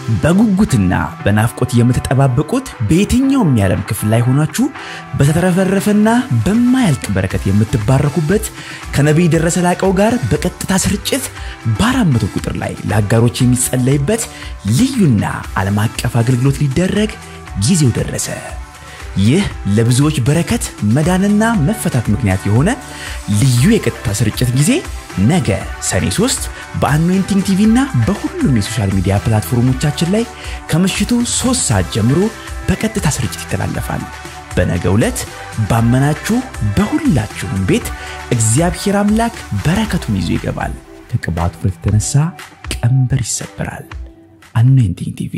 በጉጉትና በናፍቆት የምትጠባበቁት በየትኛውም የዓለም ክፍል ላይ ሆናችሁ በተትረፈረፈና በማያልቅ በረከት የምትባረኩበት ከነቢይ ደረሰ ላቀው ጋር በቀጥታ ስርጭት በአራት መቶ ቁጥር ላይ ለአጋሮች የሚጸለይበት ልዩና ዓለም አቀፍ አገልግሎት ሊደረግ ጊዜው ደረሰ። ይህ ለብዙዎች በረከት መዳንና መፈታት ምክንያት የሆነ ልዩ የቀጥታ ስርጭት ጊዜ ነገ ሰኔ 3 በአኖይንቲንግ ቲቪ እና በሁሉም የሶሻል ሚዲያ ፕላትፎርሞቻችን ላይ ከምሽቱ 3 ሰዓት ጀምሮ በቀጥታ ስርጭት ይተላለፋል። በነገ ዕለት ባመናችሁ በሁላችሁም ቤት እግዚአብሔር አምላክ በረከቱን ይዞ ይገባል። ከቅባቱ ፍረት የተነሳ ቀንበር ይሰበራል። አኖይንቲንግ ቲቪ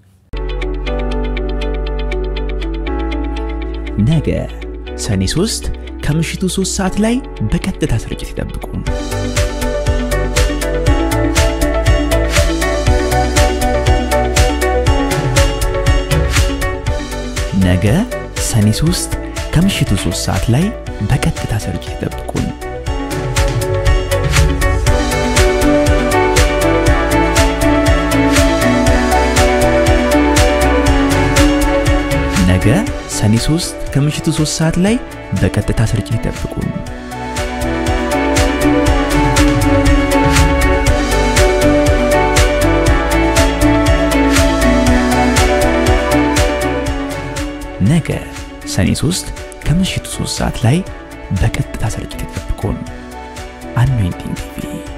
ነገ ሰኔ 3 ከምሽቱ 3 ሰዓት ላይ በቀጥታ ስርጭት ይጠብቁን። ነገ ሰኔ 3 ከምሽቱ 3 ሰዓት ላይ በቀጥታ ስርጭት ይጠብቁን። ነገ ሰኔ 3 ከምሽቱ 3 ሰዓት ላይ በቀጥታ ስርጭት ይጠብቁን። ነገ ሰኔ 3 ከምሽቱ 3 ሰዓት ላይ በቀጥታ ስርጭት ይጠብቁን። አኖይንቲንግ ቲቪ